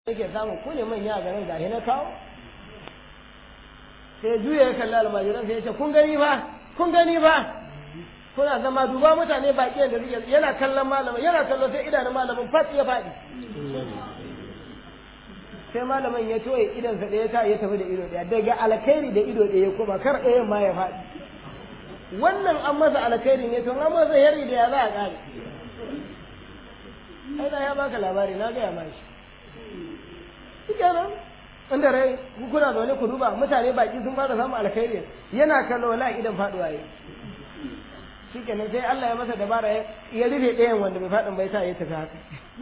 yake samun ku ne manya a garin gashi na kawo sai juya ya kalli almajiran sai ya ce kun gani ba kun gani ba kuna zama duba mutane baki da suke yana kallon malamin yana kallon sai idanun malamin fat ya faɗi sai malamin ya toye idansa ɗaya ta ya tafi da ido ɗaya daga alkhairi da ido ɗaya kuma kar ɗayan ma ya faɗi wannan an masa alkhairi ne to an masa yari da ya za a ƙare ai na ya baka labari na gaya ma shi shi kenan inda rai kuna zaune ku duba mutane baki sun fara samun alkhairi yana kallo wala idan faduwa yi shi kenan sai Allah ya masa dabara ya rufe ɗayan wanda bai faɗin bai sa ya tafi haka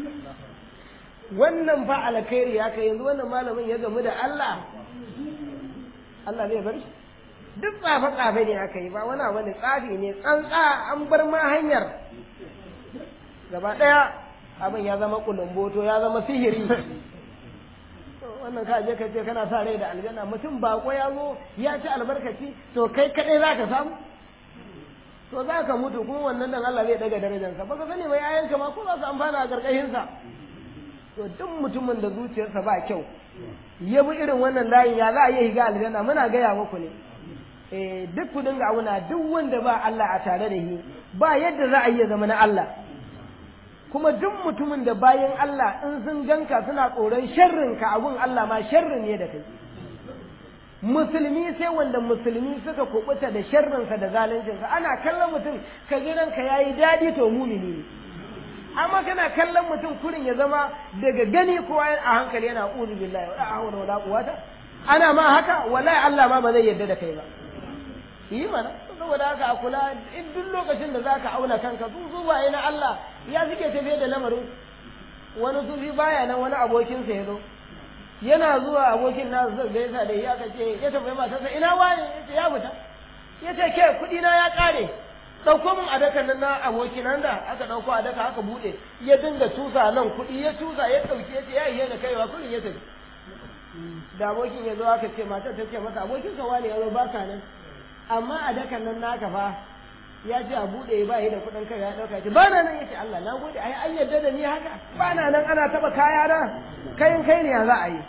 wannan fa alkhairi ya kai yanzu wannan malamin ya gamu da Allah Allah zai bar shi duk tsafe tsafe ne aka yi ba wani abu ne tsafi ne tsantsa an bar ma hanyar gaba ɗaya abin ya zama kulumboto ya zama sihiri wannan ka je ka ce kana sa rai da aljanna mutum bako ya zo ya ci albarkaci to kai kadai za ka samu to za ka mutu kuma wannan dan Allah zai daga darajarsa ba ka sani mai yayanka ma ko za su amfana a karkashin sa to duk mutumin da zuciyarsa ba kyau ya bi irin wannan layin ya za a yi higa aljanna muna gaya muku ne eh duk ku dinga auna duk wanda ba Allah a tare da shi ba yadda za a yi zama na Allah kuma duk mutumin da bayan Allah in sun ganka suna tsoron sharrin ka abun Allah ma sharrin ne da kai musulmi sai wanda musulmi suka kubuta da sharrinsa da zaluncinsa ana kallon mutum ka gidanka yayi dadi to mumini ne amma kana kallon mutum kurin ya zama daga gani kowa a hankali yana uzu billahi wa hawla wala quwata ana ma haka wallahi Allah ma ba zai yarda da kai ba yi mana saboda haka a kula in duk lokacin da zaka auna kanka su zuwaye na Allah ya suke tafiye da lamarin wani sufi baya nan wani abokinsa ya zo yana zuwa abokin na zai gaisa da ya kace ya tafi matarsa ina wani ya fita ya ce ke kuɗi na ya ƙare ɗauko min adakan nan na abokin nan da aka ɗauko adaka aka buɗe ya dinga tusa nan kuɗi ya tusa ya ɗauki ya ce ya yi da kaiwa kuɗin ya tafi da abokin ya zo aka ce matar ta ce masa abokin sa wani ya zo ba ka nan amma adakan nan naka fa ya ce a buɗe ba yi da kuɗin kai ya ɗauka ce ba na nan ya ce Allah na gode ai an yarda da ni haka ba na nan ana taɓa kaya na kayan kai ne ya za a yi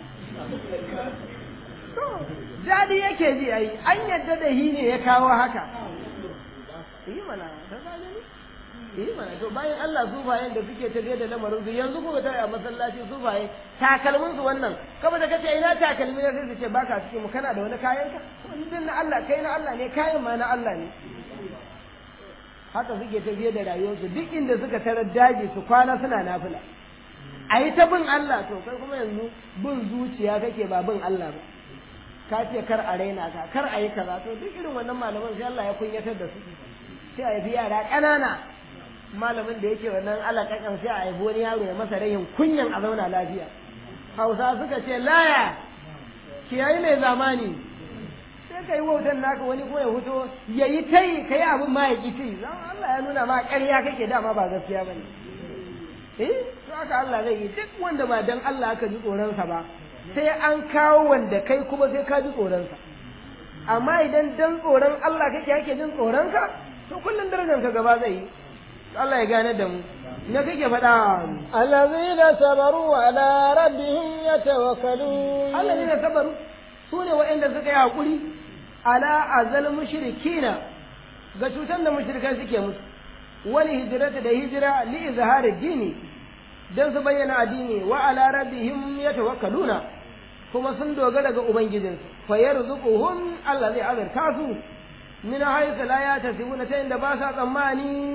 jadi yake ji ai an yarda da hi ne ya kawo haka yi mana ta gani yi mana to bayan Allah sufayen da suke tafiye da lamarin su yanzu kuka tare a masallaci sufaye takalmin su wannan kaba da kace ina takalmi ne sai su ce baka cikin mu kana da wani kayan ka wannan na Allah kai na Allah ne kayan ma na Allah ne haka suke tafiye da rayuwarsu duk inda suka tarar daji su kwana suna nafila a yi ta bin Allah to kai kuma yanzu bin zuciya kake ba bin Allah ba ka ce kar a raina ka kar a yi kaza to duk irin wannan malaman sai Allah ya kunyatar da su sai a yi yara ƙanana malamin da yake wannan alaƙaƙan sai a haifi wani yaro ya masa rayin kunyan a zauna lafiya hausa suka ce laya kiyayi mai zamani sai ka yi wautan naka wani kuma ya fito ya yi ta yi ka yi abin ma ya ƙi ci Allah ya nuna ma ƙarya kake dama ba gaskiya ba ne eh to haka Allah zai yi duk wanda ba dan Allah aka ji tsoronsa ba sai an kawo wanda kai kuma sai ka ji tsoronsa amma idan dan tsoron Allah kake yake jin tsoronka to kullum darajarka gaba zai yi Allah ya gane da mu na kake faɗa allazina sabaru ala rabbihim yatawakkalun allazina sabaru sune waɗanda suka yi hakuri ala azal mushrikina ga cutar da mushrikai suke musu wani hijirata da hijira li izhari dini dan su bayyana addini wa ala rabbihim yatawakkaluna kuma sun dogara ga ubangijinsu fa yarzuquhum Allah zai azurta su من حيث لا يحتسبون تين با سا tsammani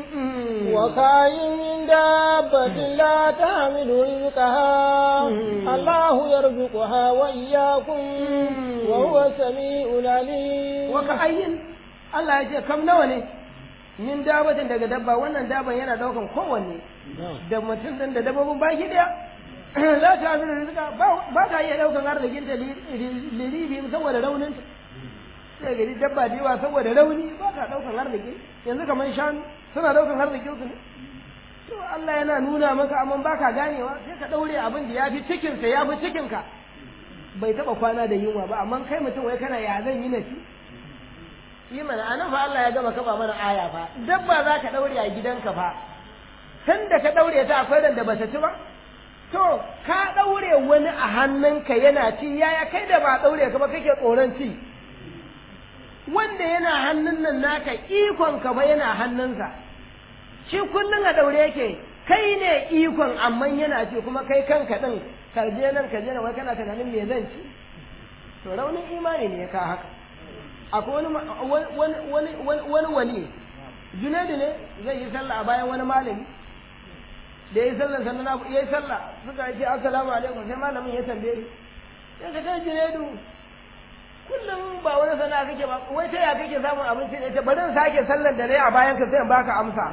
وكاين من دابة لا تحمل رزقها الله يرزقها وإياكم وهو السميع العليم وكاين Allah ya ce kam nawa ne min dabatin daga dabba wannan daban yana daukan kowanne da mutum din da dabbobin baki daya la ta zira rizqa ba ta iya daukan arzikin ta liribi saboda raunin sai gari dabba da yawa saboda rauni ba ta daukan arziki yanzu kamar shanu suna daukan arzikin su ne to Allah yana nuna maka amma baka ganewa sai ka daure abin da yafi cikin sa yafi cikin ka bai taba kwana da yunwa ba amma kai mutum wai kana ya zan yi nafi yi mana anan fa Allah ya gama kaba mana aya fa dabba za ka daure a gidanka fa tun da ka daure ta akwai ran da ba ta ci ba to ka ɗaure wani a hannunka yana ci yaya kai da ba ɗaure ka ba kake tsoron ci wanda yana hannun nan naka ikon ka ba yana hannunsa shi kullum a ɗaure yake kai ne ikon amma yana ci kuma kai kanka ɗin ka je nan ka je nan wai kana tunanin me zan ci to raunin imani ne ya ka haka akwai wani wani wani wani junaidu ne zai yi sallah a bayan wani malami da ya yi sallah sannan ya yi sallah suka ce assalamu alaikum sai malamin ya tambaye sai ka kai junaidu kullum ba wani sana'a kake ba wai ta ya kake samun abinci ne ta bari in sake sallan da nayi a bayan ka sai in baka amsa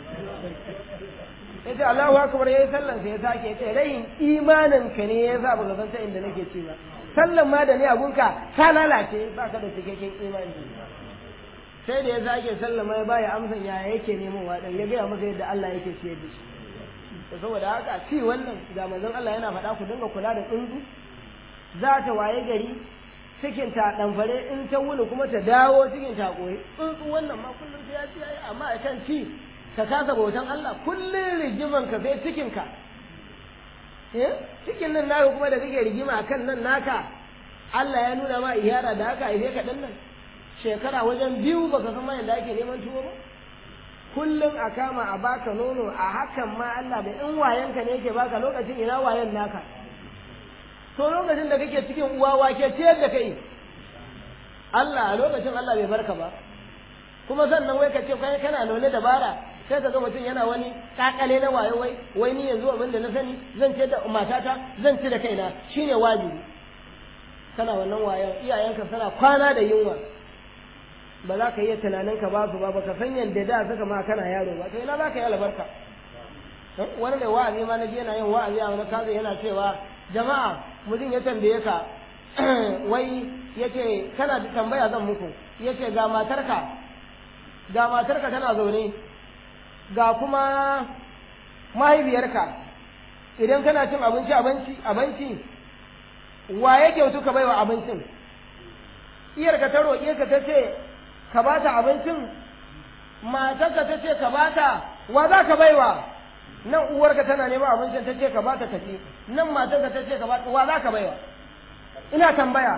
ya ce Allahu akbar yayi sallan sai ya sake ya ce rayin imanin ka ne ya sa baka san ta inda nake ci ba sallan ma da ni abunka ka lalace baka da cikakken imani sai da ya sake sallama ya baya amsan yaya yake neman wadan ya gaya masa yadda Allah yake ciyar da shi to saboda haka ci wannan ga manzon Allah yana faɗa ku dinga kula da tsuntsu za ta waye gari cikin ta ɗanfare in ta wuni kuma ta dawo cikin ta koyi tsuntsu wannan ma kullum sai ya ci yayi amma a kan ci ka kasa bautan Allah kullum rigiman ka sai cikin ka eh cikin nan naka kuma da kake rigima akan nan naka Allah ya nuna ma iyara da haka aihe ka nan shekara wajen biyu baka san ma yadda ake neman tuwo ba kullum a kama a baka nono a hakan ma Allah da in wayanka ne yake baka lokacin ina wayan naka to lokacin da kake cikin uwa wake ciyar da kai Allah a lokacin Allah bai barka ba kuma sannan wai ka ce kai kana nune dabara sai ka ga mutum yana wani kakale na wayo wai wai ni yanzu abin da na sani zan ce da matata zan ci da kaina shine wajibi kana wannan wayan iyayenka suna kwana da yunwa ba za ka iya tunanin ka ba su ba ba ka san yadda da suka ma kana yaro ba to ina za ka yi albarka wani mai wa'azi ma na je yana yin wa'azi a wani kaza yana cewa jama'a mutum ya tambaye ka wai yace kana da tambaya zan muku yace ga matarka ga matarka tana zaune ga kuma mahaifiyarka idan kana cin abinci abinci abinci wa ya kyautu ka baiwa abincin iyarka ta roƙe ka ta ce ka ba ta abincin matarka ta ce ka ba ta wa za ka baiwa nan uwarka tana neman abincin ta ce ka ba ta kaci nan matarka ta ce ka ba ta wa za ka baiwa ina tambaya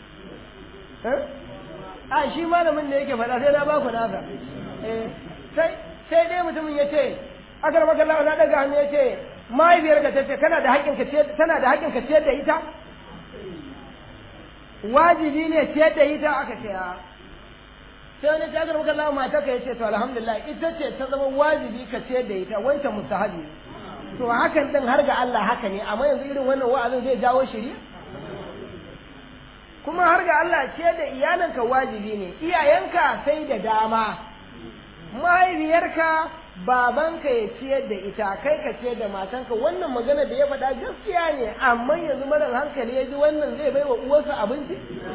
a shi malamin da yake faɗa sai na ba ku nasa sai sai dai mutumin ya ce akar maka Allah na daga hannu ya ce mahaifiyarka ta ce kana da haƙƙin ka tana da haƙƙin ka ciyar da ita wajibi ne ciyar da ita aka ce a sai wani ta garba kallon mata ka yace to alhamdulillah ita ce ta zama wajibi ka ciyar da ita wancan mustahabi to hakan din har ga Allah haka ne amma yanzu irin wannan wa'azin zai jawo shiri kuma har ga Allah ciyar da iyalanka wajibi ne iyayenka sai da dama mahaifiyarka babanka ya ciyar da ita kai ka ciyar da matanka wannan magana da ya faɗa gaskiya ne amma yanzu marar hankali ya ji wannan zai bai wa uwarsa abinci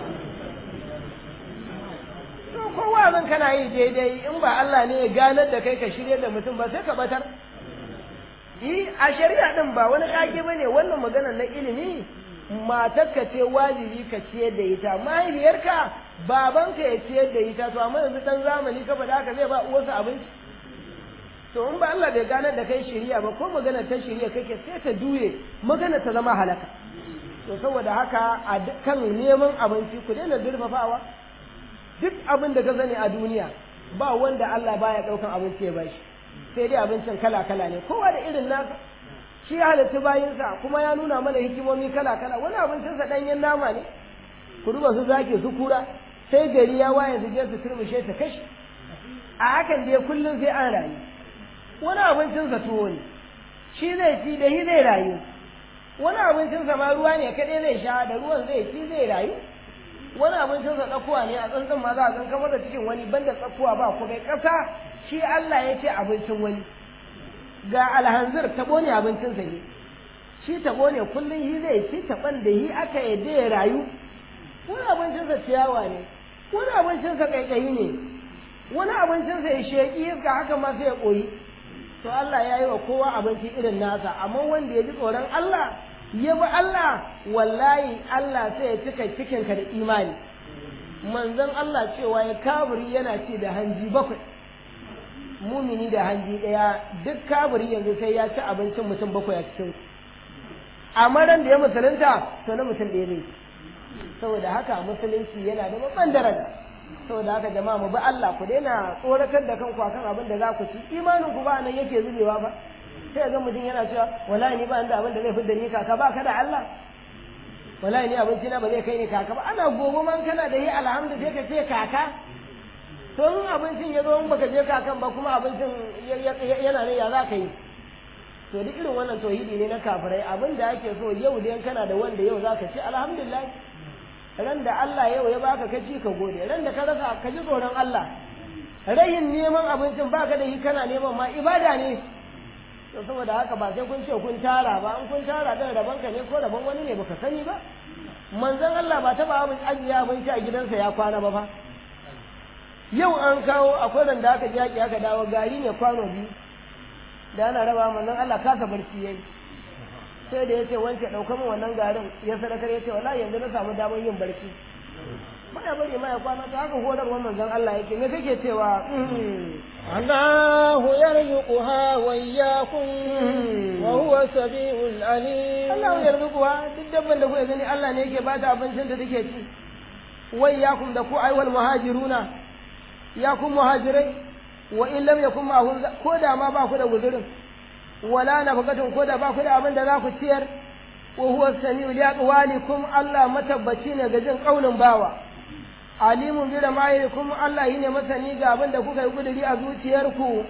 to kowa zan kana yi daidai in ba Allah ne ya ganar da kai ka shirya da mutum ba sai ka batar yi a shari'a din ba wani kage ba ne wannan magana na ilimi matarka ce wajibi ka ciyar da ita mahaifiyarka babanka ya ciyar da ita to amma yanzu dan zamani ka faɗa haka zai ba uwarsa abinci to in ba Allah bai ganar da kai shiriya ba ko magana ta shiriya kake sai ta juye magana ta zama halaka to saboda haka a kan neman abinci ku daina durfafawa duk abin da ka sani a duniya ba wanda Allah baya daukan abinci ya bashi sai dai abincin kala kala ne kowa da irin nasa shi ya halitta bayinsa kuma ya nuna mana hikimomi kala kala wani abincinsa danyen nama ne ku duba su zake su kura sai gari ya waye su je su turmushe ta kashi a hakan dai kullum sai an rayu wani abincinsa tuwo ne shi zai ci da shi zai rayu wani abincinsa ma ruwa ne kaɗai zai sha da ruwan zai ci zai rayu wani abincinsa tsakuwa ne a tsantsan ma za a tsankan masa cikin wani banda tsakuwa ba ku kai ƙasa shi Allah ya ce abincin wani ga alhanzir taɓo ne abincinsa ne shi taɓo ne kullum shi zai ci taɓan da shi aka yadda ya rayu wani abincinsa ciyawa ne wani abincinsa ƙaiƙayi ne wani abincinsa ya sheƙi iska haka ma sai ya ƙoyi to Allah ya yi wa kowa abinci irin nasa amma wanda ya ji tsoron Allah ya bi Allah wallahi Allah sai ya cika cikinka da imani manzon Allah cewa ya kaburi yana ci da hanji bakwai mumini da hanji ɗaya duk kaburi yanzu sai ya ci abincin mutum bakwai a cikin amma ran da ya musulunta to na mutum ɗaya ne saboda haka musulunci yana da babban daraja saboda haka jama'a mu bi Allah ku daina tsoratar da kanku akan abin da za ku ci imanin ku ba nan yake zubewa ba sai ga mutum yana cewa wallahi ni ba da abin da zai fidda ni kaka ba ka da Allah wallahi ni abinci na ba zai kai ni kaka ba ana gobe man kana da yi alhamdu sai ka ce kaka to in abincin ya zo in baka je kakan ba kuma abincin yana ne ya za ka yi to duk irin wannan tauhidi ne na kafirai abin da ake so yau dai kana da wanda yau za ka ci alhamdulillah ran da Allah yau ya baka ka ci ka gode ran da ka rasa ka ji tsoron Allah rayin neman abincin baka da shi kana neman ma ibada ne to saboda haka ba sai kun ce kun tara ba an kun tara dan rabon ka ne ko rabon wani ne baka sani ba manzon Allah ba taba abin ajiya abinci a gidansa ya kwana ba fa yau an kawo akwai ran da aka ji yaki aka dawo gari ne kwano biyu da ana raba manzon Allah kasa barci yayi sai da yace wance dauka min wannan garin ya sadakar yace wallahi yanzu na samu damar yin barci baya bari ma ya kwana ta haka horarwar manzon Allah yake me kake cewa الله يرزقها وإياكم وهو السميع العليم Allah ya yarzuquha duk dabban da kuka gani Allah ne yake ba ta abincin da take ci wai yakum da ku aiwal muhajiruna ya kun muhajirai wa in lam yakun ma'hum ko da ma ba ku da guzurin wala nafaqatun ko da ba ku da abin da za ku ciyar wa huwa samiu li aqwalikum Allah matabbaci ne ga jin kaulin bawa alimun bi ramayikum Allah yine masani ga abin da kuka yi guduri a zuciyarku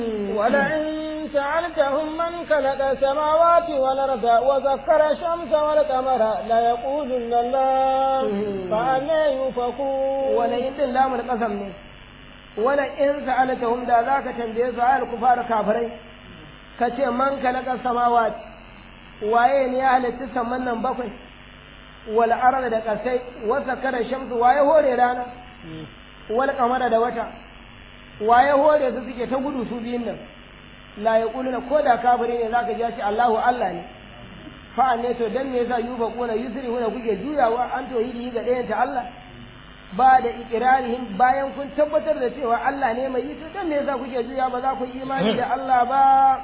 ولئن سألتهم من خلق السماوات والأرض وذكر الشمس والقمر ليقولن الله فأنا يؤفكون wala in din lamul qasam ne wala in sa'alatahum da zaka tambaye su ayal kufar kafirai kace man khalaqa samawati waye ne ya halitta saman nan bakwai wal arda da kasai wa sakara shamsu waye hore rana wal qamara da wata waye hore su suke ta gudu su biyun nan la yaquluna ko da kafiri ne zaka ji shi Allahu Allah ne fa ne to dan me yasa yuba kuna yusri huna kuke juyawa an tauhidi ga ɗayan ta Allah ba da ikirarihim bayan kun tabbatar da cewa Allah ne mai yi to dan me yasa kuke juya ba za ku yi imani da Allah ba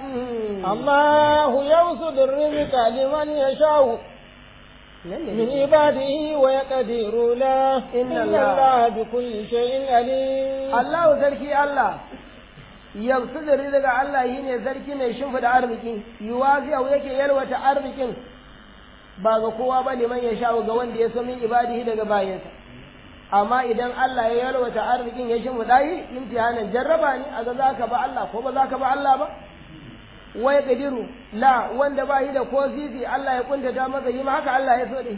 الله يبسط الرزق لمن يشاء من عباده ويقدر له إن إن الله- الله بكل شيء عليم Allah sarki Allah yamsu da daga Allah yi ne sarki mai shimfida arziki yuwazi'u yake yalwata arzikin ba ga kowa ba liman ya sha ga wanda ya so min ibadihi daga bayansa amma idan Allah ya yalwata arzikin ya shimfida yi imtihanan jarraba ne a ga zaka ba Allah ko ba zaka ba Allah ba wai kadiru la wanda ba yi da ko zizi Allah ya kuntata masa yi ma haka Allah ya so da shi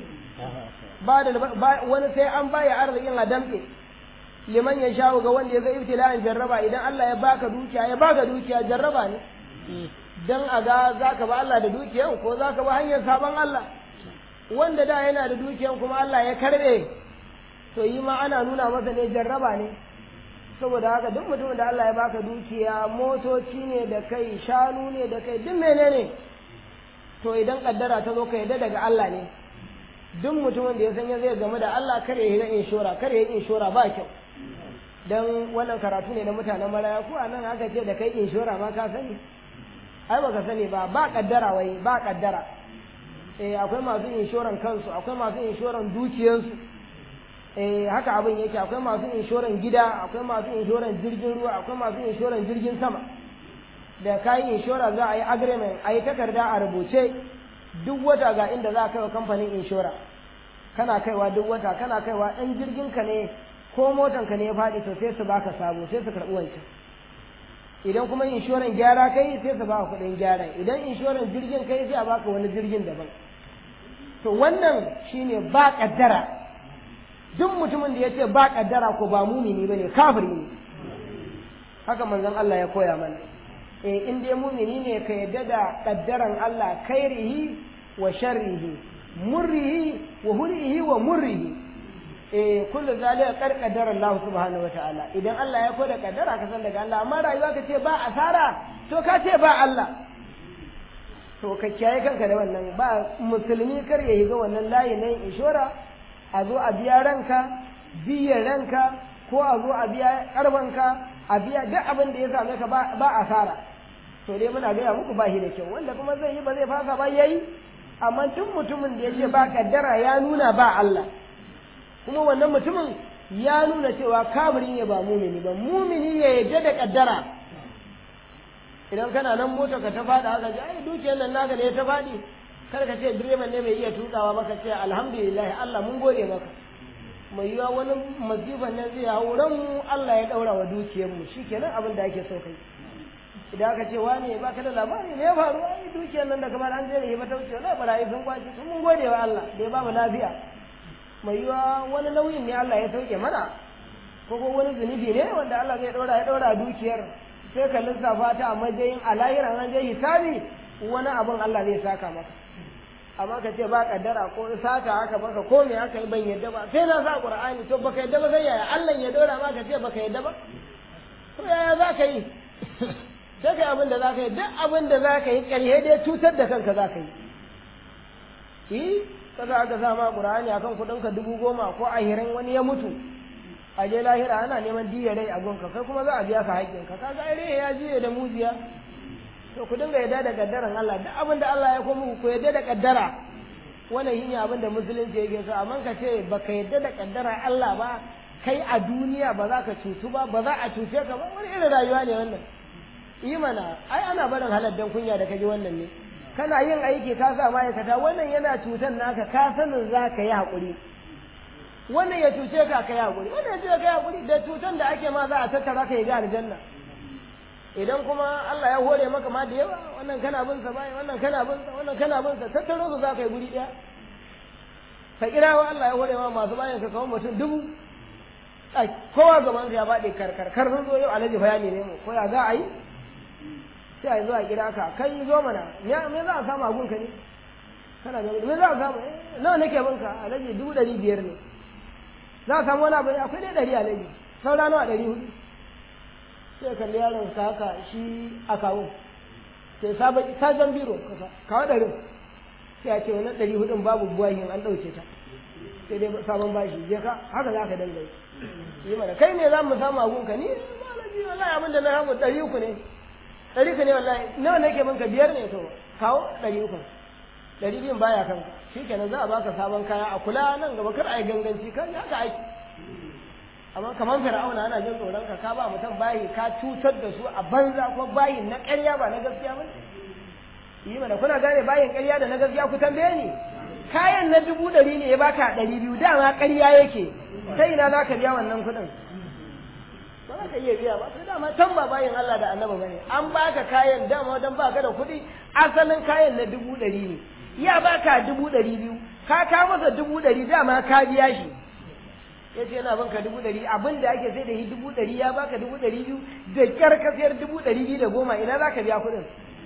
ba da ba- wani sai an baya arzikin a damke liman ya shawo ga wanda ya ga ibtila'in jarraba idan Allah ya baka dukiya ya baka dukiya jarraba ne dan a ga zaka ba Allah da dukiyan ko zaka ba hanyar saban Allah wanda da yana da dukiyan kuma Allah ya karbe to yi ma ana nuna masa ne jarraba ne saboda haka duk mutumin da Allah ya baka dukiya motoci ne da kai shanu ne da kai duk menene to idan kaddara ta zo ka yadda daga Allah ne duk mutumin da ya san ya zai game da Allah kar ya yi na inshora kar ya yi inshora ba kyau dan wannan karatu ne na mutanen maraya ko anan aka ce da kai inshora ma ka sani ai baka sani ba ba kaddara wai ba kaddara eh akwai masu inshoran kansu akwai masu inshoran dukiyarsu eh haka abin yake akwai masu inshoran gida akwai masu inshoran jirgin ruwa akwai masu inshoran jirgin sama da kayi inshora za a yi agreement a yi takarda a rubuce duk wata ga inda za a kai wa kamfanin inshora kana kaiwa duk wata kana kaiwa ɗan jirgin ka ne ko motan ka ne ya faɗi to sai su baka sabo sai su karɓi wancan idan kuma inshoran gyara kai sai su baka kuɗin gyaran idan inshoran jirgin kai sai a baka wani jirgin daban to wannan shine ba kaddara duk mutumin da ya ce ba kaddara ko ba mumini bane kafiri ne haka manzon Allah ya koya mana eh in dai mumini ne ka yadda da kaddaran Allah khairihi wa sharrihi murrihi wa hul'ihi wa murrihi eh kullu zalika qad qaddara Allah subhanahu wa ta'ala idan Allah ya koda kaddara ka san daga Allah amma rayuwa ka ce ba asara to ka ce ba Allah to ka kiyaye kanka da wannan ba musulmi kar ya higa wannan layi nan inshora a zo a biya ranka biya ranka ko a zo a biya karbanka a biya duk abin da ya same ka ba asara to dai muna gaya muku ba shi da kyau wanda kuma zai yi ba zai fasa ba yayi amma duk mutumin da ya ce ba kaddara ya nuna ba Allah kuma wannan mutumin ya nuna cewa kafiri ne ba mumini ba mumini ya yadda da kaddara idan kana nan mota ka ta faɗa haka ji ai dukiyar nan naka ne ta faɗi kar ka ce direban ne bai iya tukawa maka ce alhamdulillah Allah mun gode maka mai yiwa wani masifan nan zai hau ran mu Allah ya daura wa dukiyar mu shikenan abin da ake so kai idan aka ce wane ba ka da labari me ya faru ai dukiyar nan da kamar an je da himata wuce wala barayi sun kwace sun mun gode wa Allah da ya ba mu lafiya mai yiwa wani nauyin ne Allah ya sauke mana ko ko wani zunubi ne wanda Allah zai daura ya daura dukiyar sai ka lissafa ta a matsayin a lahiran an je hisabi wani abin Allah zai saka maka amma ka ce ba kaddara ko sata haka baka ko me haka ban yadda ba sai na sa qur'ani to baka yadda ba sai yaya Allah ya daura ma ka ce baka yadda ba to yaya za ka yi sai kai abin da za ka yi duk abin da za ka yi ƙarhe dai cutar da kanka za ka yi yi kaza aka sa ma qur'ani akan kuɗin ka dubu goma ko ahirin wani ya mutu a je lahira ana neman diya rai a gonka kai kuma za a biya ka haƙƙin ka kaga ai ya jiye da mujiya to ku dinga yadda da kaddaran Allah duk abin da Allah ya komu ku yadda da kaddara wannan yin abin da musulunci yake so amma ka ce baka yadda da kaddara Allah ba kai a duniya ba za ka cutu ba ba za a cuce ka ba wani irin rayuwa ne wannan yi mana ai ana barin haladdan kunya da kaji wannan ne kana yin aiki ka sa ma'aikata wannan yana cutan naka ka sanin za ka yi haƙuri wannan ya cuce ka ka yi haƙuri wannan ya cuce ka yi haƙuri da cutan da ake ma za a tattara ka yi ga aljanna idan kuma Allah ya hore maka ma da yawa wannan kana bin sa bai wannan kana bin sa wannan kana bin sa tattaro su za ka yi guri daya ka kira wa Allah ya hore ma masu bayan ka kawo mutum dubu ai kowa gaban ya baɗe karkar kar sun zo yau alaji bayani ne mu ko ya za a yi sai a zo a kira ka kai zo mana me za a samu a gunka ne kana da me za a samu nawa nake bin ka alaji dubu ɗari biyar ne za a samu wani abu akwai dai ɗari alaji saura nawa ɗari hudu sai kalli yaron ka haka shi a kawo sai sabon biro kawo ɗarin sai a ce wani ɗari hudun babu buwahin an ɗauke ta sai dai sabon bashi je ka haka za ka danga yi mana kai ne za mu samu agunka ni malaji wallahi abin da na samu ɗari uku ne ɗari uku ne wallahi nawa nake minka biyar ne to kawo ɗari uku ɗari biyun baya kanka shi kenan za a baka sabon kaya a kula nan gaba kar a yi ganganci kan haka aiki amma kamar fir'auna ana jin tsoron ka ka ba mutum bayi ka cutar da su a banza ko bayin na ƙarya ba na gaskiya ba yi mana kuna gane bayin ƙarya da na gaskiya ku tambaye ni kayan na dubu ɗari ne ya baka ɗari biyu dama ƙarya yake ta ina za ka biya wannan kuɗin ba za ka iya biya ba sai dama can ba bayin Allah da annaba bane an baka kayan dama dan baka da kuɗi asalin kayan na dubu ɗari ne ya baka dubu ɗari biyu ka ka masa dubu ɗari dama ka biya shi ya ce yana banka dubu ɗari abin da ake sai da shi dubu ɗari ya baka dubu ɗari biyu da kyar ka sayar dubu ɗari biyu da goma ina za ka biya kuɗin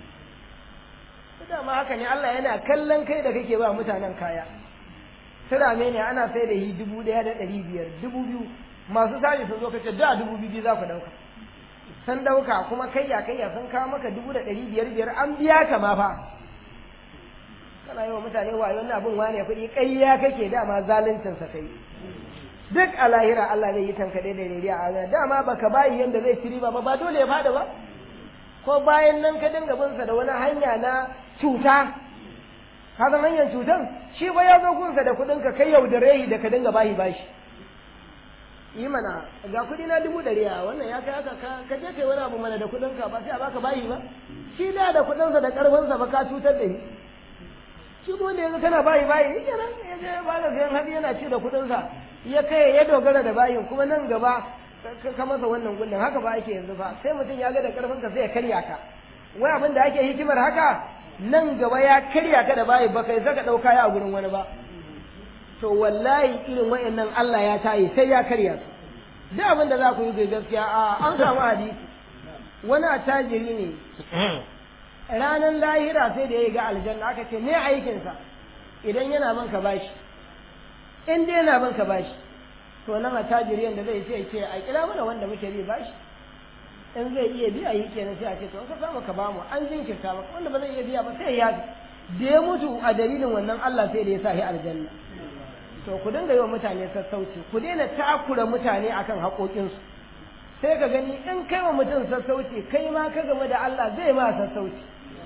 dama haka ne Allah yana kallon kai da kake ba mutanen kaya turame ne ana sai da shi dubu ɗaya da ɗari biyar dubu biyu masu sari sun zo ka ce da dubu biyu za ku ɗauka sun ɗauka kuma kayya kayya sun kawo maka dubu da ɗari biyar biyar an biya ka ma fa kana yi wa mutane wayo wannan abin wane kuɗi ƙayya kake dama zaluncinsa kai duk a lahira Allah zai yi tankaɗe da rediya a dama baka bayi yanda zai ci riba ba ba dole ya fada ba ko bayan nan ka dinga bin sa da wani hanya na cuta ka san hanyar cutan shi ba ya zo gunsa da kuɗin ka kai yaudare shi da ka dinga bashi bashi yi mana ga kuɗi na dubu ɗari a wannan ya kai haka ka je kai wani abu mana da kuɗin ka ba sai a baka bashi ba shi da da kuɗinsa da ƙarfinsa ba ka cutar da shi shi kuma da yanzu kana bayi bayi shi kenan ya je ba da sayan hadi yana ci da kuɗinsa ya kai ya dogara da bayin kuma nan gaba ka masa wannan gullin haka ba ake yanzu ba sai mutum ya ga da karfin ka sai ya karya ka wai abin da ake hikimar haka nan gaba ya karya ka da bayi ba kai saka dauka ya a gurin wani ba to wallahi irin wayannan Allah ya tayi sai ya karya su duk abin da za ku yi gaskiya a an samu hadisi wani attajiri ne ranar lahira sai da ya ga aljanna aka ce me aikinsa idan yana banka bashi in dai yana banka bashi to nan a tajiriyan da zai ce ce a kira mana wanda muke bi bashi in zai iya biya yi kenan sai a ce to ka samu ka bamu an jinkirta maka wanda ba zai iya biya ba sai ya da ya mutu a dalilin wannan Allah sai da ya sa shi aljanna to ku dinga yi wa mutane sassauci ku daina takura mutane akan haƙoƙinsu sai ka gani in kai wa mutum sassauci kai ma ka game da Allah zai ma sassauci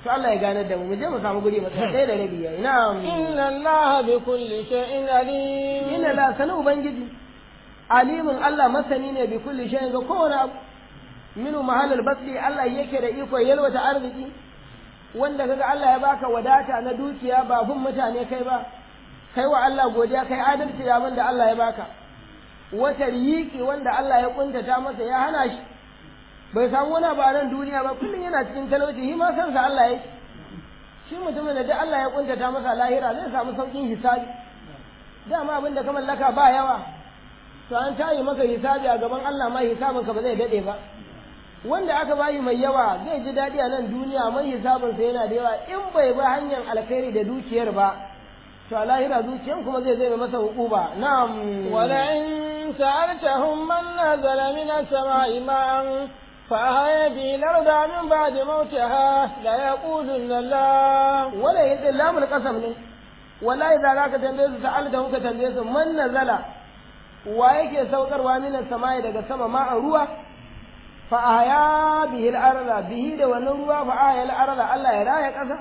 to Allah ya gane da mu mu je mu samu guri mu tsaya ɗaya da rabi yayi na'am إن الله بكل شيء عليم inna la sanu ubangiji alimin Allah masani ne bi kulli shay'in ga kowane abu minu mahallal basri Allah yake da iko yalwata arziki wanda kaga Allah ya baka wadata na dukiya ba bin mutane kai ba kai wa Allah godiya kai adalci da abin da Allah ya baka wata riyiki wanda Allah ya kuntata masa ya hana shi bai samu wani ba nan duniya ba kullum yana cikin talauci shi ma sansa Allah yake shi mutumin da duk Allah ya kuntata masa lahira zai samu saukin hisabi dama abin da ka mallaka ba yawa to an tayi maka hisabi a gaban Allah ma hisabinka ba zai dade ba wanda aka bayi mai yawa zai ji daɗi a nan duniya mai hisabinsa yana da yawa in bai ba hanyar alkhairi da dukiyar ba to a lahira zuciyan kuma zai zai masa hukuba na'am ولئن سألتهم من نزل من السماء ماء فأحيا به الأرض من بعد موتها ليقولن الله wala yadda lamul qasam ne wallahi da zaka tambaye su sa'alta ka tambaye su man nazala wa yake saukarwa minas samai daga sama ma ruwa fa ahya bihi al-arda bihi da wannan ruwa fa ahya al-arda Allah ya raya kasa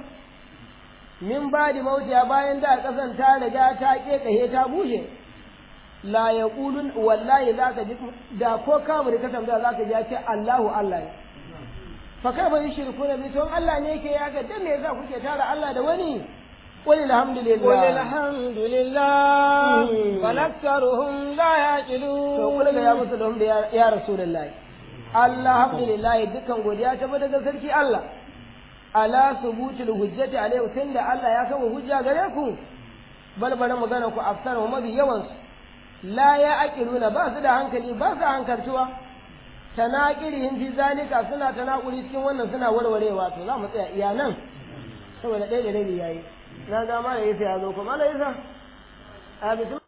min badi mautiya bayan da kasan ta riga ta kekahe ta bushe la yaqulun wallahi zaka ji da ko kamar ka tambaya zaka ji ya ce Allahu Allah ne fa kaifa yushrikuna bi to Allah ne yake ya ga dan me yasa kuke tara Allah da wani qul alhamdulillah قل الحمد لله مم. بل أكثرهم لا يعقلون to kula ga ya musu da wanda ya- ya rasulullahi alhamdulillah dukkan godiya ta bada ga sarki Allah ala subutul hujjati alaihi tunda Allah ya kawo hujja gare ku balbala magana ku afsar wa mabi yawan su la ya aqiluna ba su da hankali ba su hankaltuwa tanaqirihim fi zalika suna tanakuri cikin wannan suna warwarewa to za mu tsaya iya nan saboda ɗaya da rabi yayi na ga mala yasa ya zo kuma mala yasa a bisu